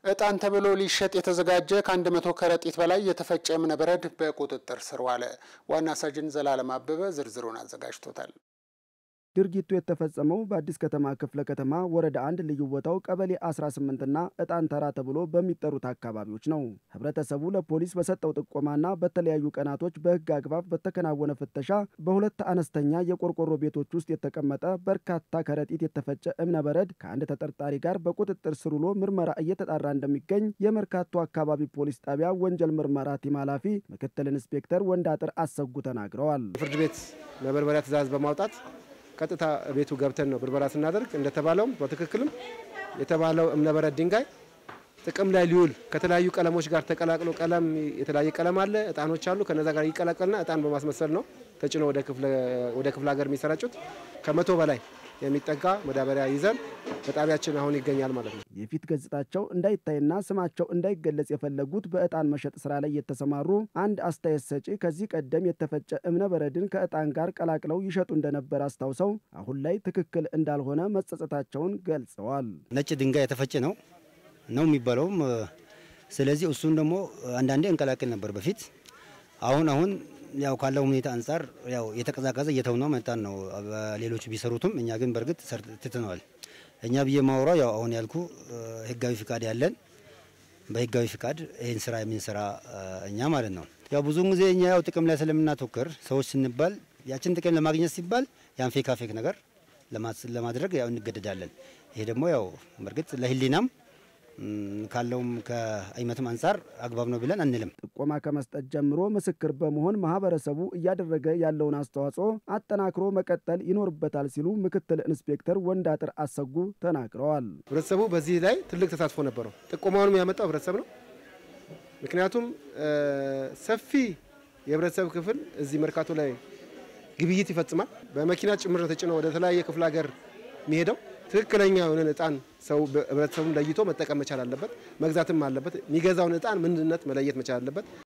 እጣን ተብሎ ሊሸጥ የተዘጋጀ ከአንድ መቶ ከረጢት በላይ የተፈጨ እብነበረድ በቁጥጥር ስር ዋለ። ዋና ሳጅን ዘላለም አበበ ዝርዝሩን አዘጋጅቶታል። ድርጊቱ የተፈጸመው በአዲስ ከተማ ክፍለ ከተማ ወረዳ አንድ ልዩ ቦታው ቀበሌ 18ና እጣን ተራ ተብሎ በሚጠሩት አካባቢዎች ነው። ህብረተሰቡ ለፖሊስ በሰጠው ጥቆማና በተለያዩ ቀናቶች በህግ አግባብ በተከናወነ ፍተሻ በሁለት አነስተኛ የቆርቆሮ ቤቶች ውስጥ የተቀመጠ በርካታ ከረጢት የተፈጨ እብነበረድ ከአንድ ተጠርጣሪ ጋር በቁጥጥር ስር ውሎ ምርመራ እየተጣራ እንደሚገኝ የመርካቶ አካባቢ ፖሊስ ጣቢያ ወንጀል ምርመራ ቲም ኃላፊ ምክትል ኢንስፔክተር ወንዳጥር አሰጉ ተናግረዋል። ፍርድ ቤት መበርበሪያ ትዕዛዝ በማውጣት ቀጥታ ቤቱ ገብተን ነው ብርበራ ስናደርግ እንደተባለውም በትክክልም የተባለው እብነበረድ ድንጋይ ጥቅም ላይ ሊውል ከተለያዩ ቀለሞች ጋር ተቀላቅሎ ቀለም የተለያየ ቀለም አለ፣ እጣኖች አሉ። ከነዛ ጋር ይቀላቀልና እጣን በማስመሰል ነው ተጭኖ ወደ ክፍለ ሀገር የሚሰራጩት። ከመቶ በላይ የሚጠጋ መዳበሪያ ይዘን በጣቢያችን አሁን ይገኛል ማለት ነው። የፊት ገጽታቸው እንዳይታይና ስማቸው እንዳይገለጽ የፈለጉት በእጣን መሸጥ ስራ ላይ የተሰማሩ አንድ አስተያየት ሰጪ ከዚህ ቀደም የተፈጨ እብነበረድን ከእጣን ጋር ቀላቅለው ይሸጡ እንደነበር አስታውሰው አሁን ላይ ትክክል እንዳልሆነ መጸጸታቸውን ገልጸዋል። ነጭ ድንጋይ የተፈጨ ነው ነው የሚባለውም። ስለዚህ እሱን ደግሞ አንዳንዴ እንቀላቅል ነበር በፊት። አሁን አሁን ያው ካለው ሁኔታ አንጻር ያው የተቀዛቀዘ እየተውነው መጣን ነው። ሌሎቹ ቢሰሩትም እኛ ግን በእርግጥ ትተነዋል። እኛ ብዬ ማውራው ያው አሁን ያልኩ ህጋዊ ፍቃድ ያለን በህጋዊ ፍቃድ ይህን ስራ የምንሰራ እኛ ማለት ነው። ያው ብዙውን ጊዜ እኛ ያው ጥቅም ላይ ስለምናተኩር ሰዎች ስንባል ያችን ጥቅም ለማግኘት ሲባል ያን ፌካ ፌክ ነገር ለማድረግ ያው እንገደዳለን። ይሄ ደግሞ ያው በእርግጥ ለህሊናም ካለውም ከአይመትም አንጻር አግባብ ነው ብለን አንልም። ጥቆማ ከመስጠት ጀምሮ ምስክር በመሆን ማህበረሰቡ እያደረገ ያለውን አስተዋጽኦ አጠናክሮ መቀጠል ይኖርበታል ሲሉ ምክትል ኢንስፔክተር ወንዳጥር አሰጉ ተናግረዋል። ህብረተሰቡ በዚህ ላይ ትልቅ ተሳትፎ ነበረው። ጥቆማውንም ያመጣው ህብረተሰብ ነው። ምክንያቱም ሰፊ የህብረተሰብ ክፍል እዚህ መርካቶ ላይ ግብይት ይፈጽማል። በመኪና ጭምር ተጭኖ ወደ ተለያየ ክፍለ ሀገር የሚሄደው ትክክለኛ የሆነን እጣን ሰው ህብረተሰቡን ለይቶ መጠቀም መቻል አለበት። መግዛትም አለበት። የሚገዛውን እጣን ምንነት መለየት መቻል አለበት።